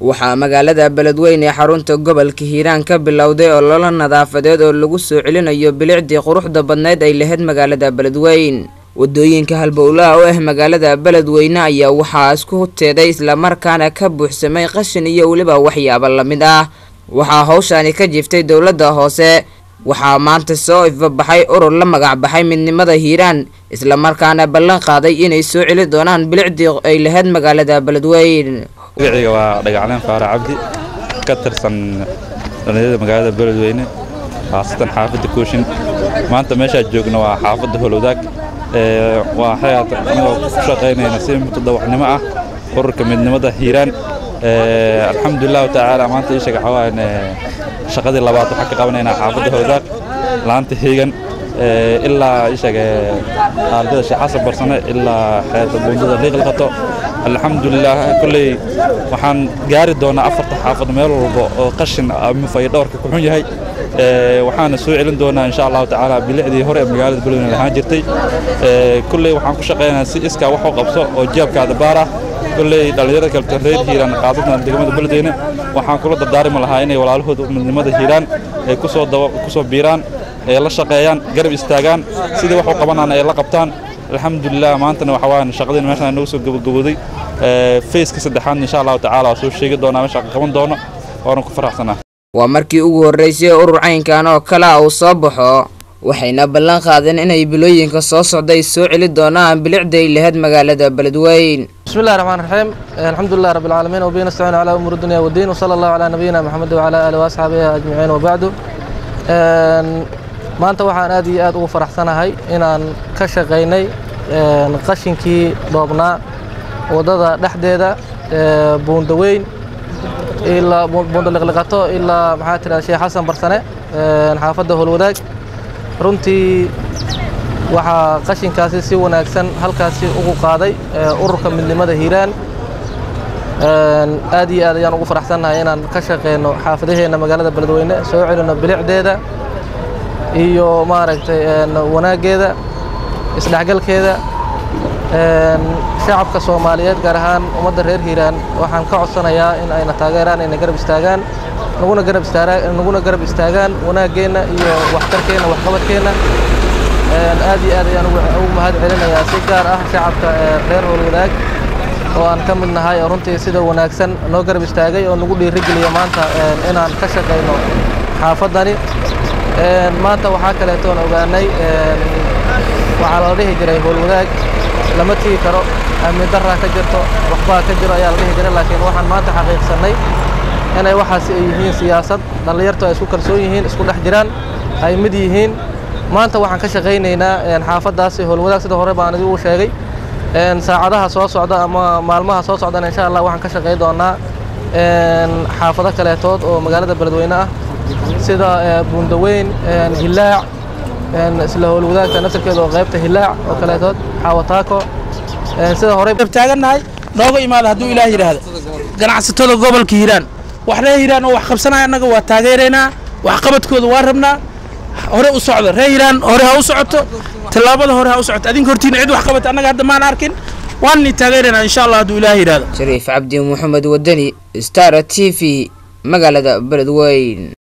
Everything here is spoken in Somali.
waxaa magaalada beledweyne ee xarunta gobolka hiiraan ka bilowday ololo nadaafadeed oo lagu soo celinayo bilicdii quruxda badneyd ay lahayd magaalada beledweyn wadooyinka halbowlaha u ah magaalada beledweyne ayaa waxaa isku teeday islamarkaana ka buuxsamay qashin iyo weliba waxyaabo lamid ah waxaa howshaani ka jiftay dowladda hoose waxaa maanta soo ifabaxay urur la magac baxay midnimada hiiraan islamarkaana ballan qaaday inay soo celi doonaan bilicdii ay lahayd magaalada beledweyn magaciga waa dhagacleen faara cabdi ka tirsan dhallinyarada magaalada beledweyne khaasatan xaafadda kooshin maanta meeshaa joogna waa xaafadda holowdaag waa xayaat anigoo ku shaqaynayna si mutadawacnimo ah ururka midnimada hiiraan alxamdulilahu tacaala maanta ii sheega xawaan shaqadii labaad waxaan ka qabanaynaa xaafadda holowdaag laanta heegan ilaa ii sheega ardada sheekh xasan barsane ilaa xeeta buundada liiqliqato alxamdulilah kolley waxaan gaari doonaa afarta xaafad meel walba oo qashin mufaya dhowrka ku xun yahay waxaana soo celin doonaa insha allahu tacaala bilicdii hore ee magaalada beledweyne lahaan jirtay kolley waxaan ku shaqaynayaa si iskaa wax u qabso oo jeebkaada baar ah kolley dhallinyarada kaleta reer hiiraan qaadadna degmada beledweyne waxaan kula dardaarmi lahaa inay walaalahooda midnimada hiiraan ay kusoo kusoo biiraan ay la shaqeeyaan garab istaagaan sidii wax u qabanaan ay la qabtaan alxamdulilah maantana waxa waayan shaqadiina meeshaan nagu soo gabagabooday fayska saddexaad insha allahu tacaala waa soo sheegi doonaa meesha qaban doono waana ku faraxsanaa waa markii ugu horreysay urur caynkan oo kale ah uu soo baxo waxayna ballan qaadeen inay bilooyinka soo socday soo celi doonaan bilicday lahayd magaalada beledweyn بسم الله الرحمن الرحيم الحمد لله رب العالمين وبه نستعين على امور الدنيا والدين وصلى الله على نبينا محمد وعلى اله واصحابه اجمعين وبعد maanta waxaan aad iyo aad ugu faraxsanahay inaan ka shaqaynay qashinkii dhoobnaa waddada dhexdeeda buundaweyn ilaa buunda liqliqato ilaa maxaa tiraa sheekh xasan barsane xaafadda howlwadaag runtii waxaa qashinkaasi si wanaagsan halkaasi ugu qaaday ururka midnimada hiiraan aad iyo aad ayaan ugu faraxsannahay inaan ka shaqeyno xaafadaheenna magaalada beledweyne soo celino bilicdeeda iyo maaragtay wanaaggeeda isdhexgalkeeda shacabka soomaaliyeed gaar ahaan ummadda reer hiiraan waxaan ka codsanayaa in ayna taageeraan ayna garab istaagaan naguna garab istaagaan naguna garab istaagaan wanaaggeenna iyo waxtarkeenna waxqabadkeenna aad iyo aad ayaan ugu mahad celinayaa si gaar ah shacabka reer howlwadaag oo aan ka mid nahay oo runtii sida wanaagsan noo garab istaagay oo nagu dhiirigeliya maanta inaan ka shaqayno xaafaddani maanta waxaa kaleetoon ogaanay waxaa la dhihi jiray howlwadaag lama tigi karo amni daraa ka jirto waxbaa ka jiro ayaa la dhihi jiray laakiin waxaan maanta xaqiiqsannay inay waxaasi ay yihiin siyaasad dhallinyartu ay isku kalsoon yihiin isku dhex jiraan ay mid yihiin maanta waxaan ka shaqaynaynaa xaafaddaasi howlwadaag sida hore baan idigu sheegay saacadaha soo socda ama maalmaha soo socdana insha allah waxaan ka shaqay doonaa xaafado kaleetood oo magaalada beledweyne ah sida buundaweyn hilaac isla howlwadaagta naftarkeeda oo qaybta hilaac oo kaleetood xaawataako sida hore taagannahay nooga imaada hadduu ilaah yidhaahdo ganacsatada gobolka hiiraan wax reer hiiraan oo wax qabsanaya annaga waa taageeraynaa waxqabadkooda waa rabnaa hore u socdo reer hiiraan hore ha u socoto tallaabada hore ha u socoto adinka hortiina cid wax qabata annaga hadda maan arkin waanni taageeraynaa insha allah hadduu ilaah yidhaahdo shariif cabdi maxamed wadani star t v magaalada beledweyn